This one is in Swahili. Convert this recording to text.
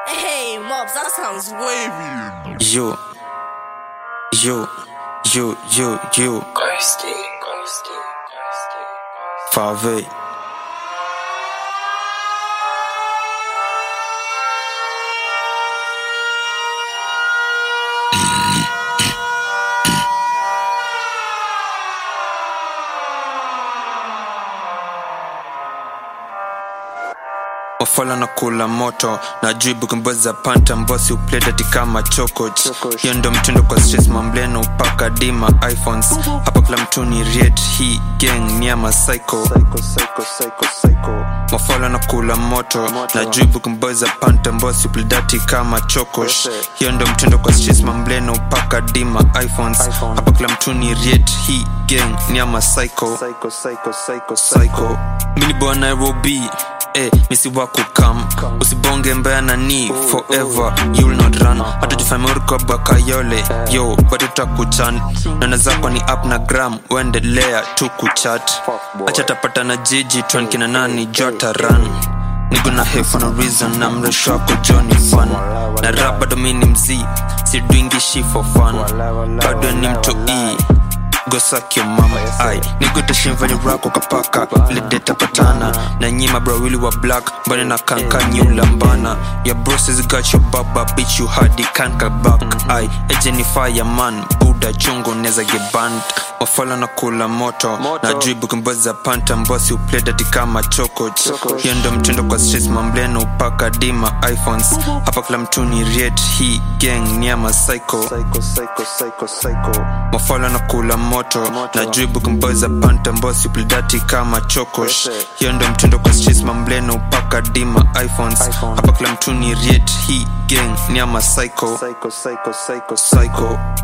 Hey, Mobs, that sounds wavy. Yo, yo, yo, yo, yo, Ghosty, ghosty, ghosty, ghosty. Fave. wafala na kula moto na juu bukumboza panta mbosi upledati kama chokoch hiyo ndo mtindo kwa stress mambleno upaka dima iphones hapa kila mtu ni riet hii gang niama psycho mafala na kula moto na juu bukumboza panta mbosi upledati kama chokosh hiyo ndo mtindo kwa stress mambleno upaka dima iphones hapa kila mtu ni riet hii gang niama psycho psycho mini boy nairobi Eh, misi wako kam usibonge mbaya nani forever you'll not run hata jifamuriko bakayole yo bado takuchan nana zako ni up na gram uendelea tu kuchat acha tapata na jiji twankina nani jota run nigo na he for no reason na mresho wako joni fun na rap bado mi ni mzii sidwingishi for fun bado ni mto e gosakio mama ai nigoteshimvani rako kapaka vile deta patana na nyima brawili wa black mbane na kanka nyulambana ya broses got your baba bitch you hadi kanka back ai ejeni fireman buda chungo neza geband wafala na kula moto, na juu bukimboza panta mbosi upledati kama chokoch hiyo ndo mtindo kwa stress mambleno upaka dima iphones hapa kila mtu ni riet hii gang niama psycho mafala na kula moto, na juu bukimboza panta mbosi upledati kama chokosh hiyo ndo mtindo kwa stress mambleno upaka dima iphones hapa kila mtu ni riet hii gang niama psycho psycho